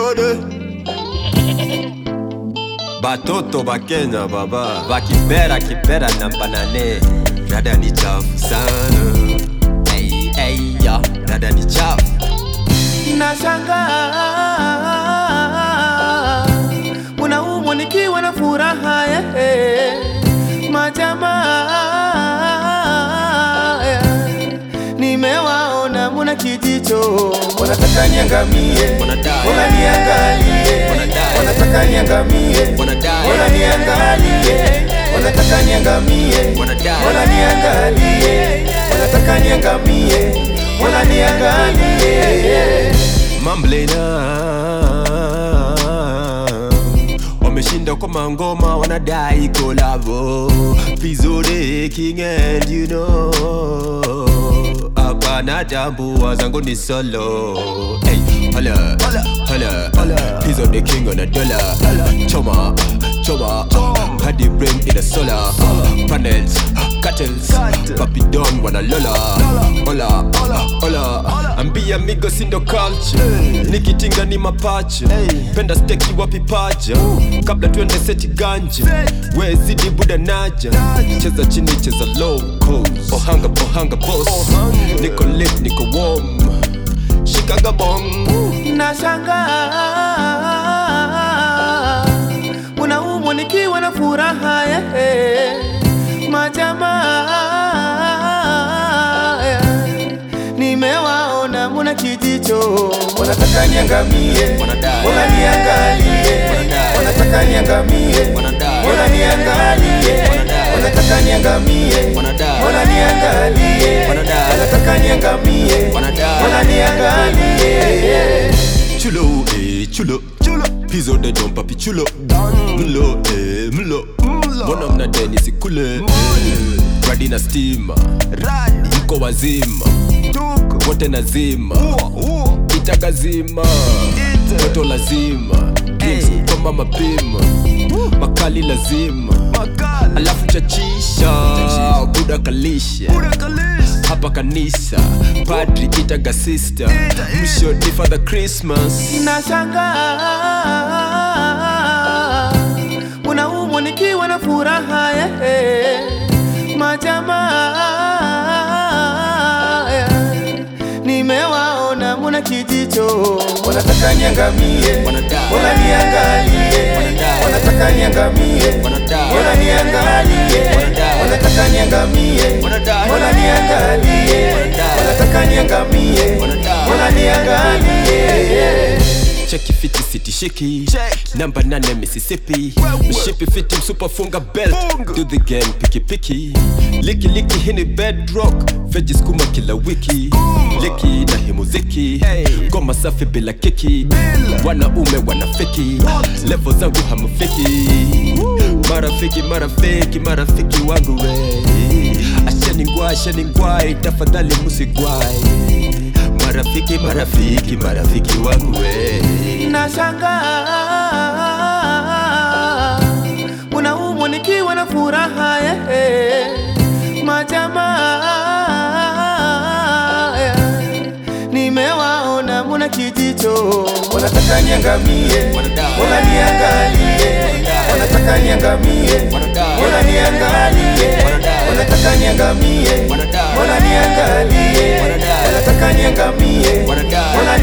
Vizuri Batoto ba Kenya baba Bakibera kibera namba nane Dada ni chafu sana hey, hey, ya. Dada ni chafu Nashangaa unaumwa nikiwa na furaha eh, majamaa eh, nimewaona muna kijicho, wanataka niangamie, Wanadai. wala niangalie, Wanadai. wanataka niangamie, Wanadai. wala niangalie, wanataka niangamie, Wanadai. wala niangalie, wanataka niangamie, wala niangalie. Mamblena wameshinda kwa mangoma wanadai kolabo Vizuri king and you know Hapana jambo wazangu ni solo hey, hala, hala, He's on the king on a dollar Choma, choma Hadi brain in a solar Panels, cartels Papi Don wana lola Hola, hola Ambia migo sindo culture Nikitinga ni mapacha Penda steki wapi paja Kabla tuende seti ganja We zidi buda naja Cheza chini cheza low coast Ohanga ohanga boss Niko lit niko warm Shikaga bong Nashangaa unaumwa nikiwa na furaha eh, majamaa eh, nimewaona muna kijicho, wanataka niangamie, Wanadai. wala niangalie, Wanadai. wanataka niangamie, Wanadai. wala niangalie, Wanadai. wanataka niangamie, Wanadai. wala niangalie, Wanadai. wanataka niangamie, Wanadai. wala niangalie. Chulo, eh, chulo Pizo de don papi chulo Mlo, eh, mlo Mbona mna deni sikule eh. Radi na stima Mko wazima Wote nazima Itagazima Toto lazima Drinks kama mapima Makali lazima Alafu chachisha Buda kalisha hapa kanisa padri itaga sister mwisho ni father christmas Nashangaa unaumwa nikiwa na furaha eh, majamaa eh, nimewaona muna kijicho, wanataka niangamie, Wanadai. wala niangalie, Wanadai. wanataka niangamie, Wanadai. wala niangalie, Wanadai. wanataka niangamie, Wanadai. wala niangalie, Wanadai. wanataka niangamie, Wanadai. wala niangalie. cheki fiti siti shiki namba nane mississippi mshipi fiti msupa funga belt do the game piki piki liki liki hini bedrock veji skuma kila wiki liki na hii muziki ngoma safi bila kiki wanaume wanafiki levo zangu hamfiki marafiki marafiki marafiki wangu we ashaningwai ashaningwai tafadhali musigwai marafiki marafiki marafiki wangu we Nashangaa unaumwa nikiwa na furaha eh, majamaa eh, nimewaona muna kijicho, wanataka niangamie, Wanadai. wala niangalie, Wanadai. wanataka niangamie, Wanadai. wala niangalie, Wanadai. wanataka niangamie, Wanadai. wala niangalie, Wanadai. wanataka niangamie, Wanadai. wala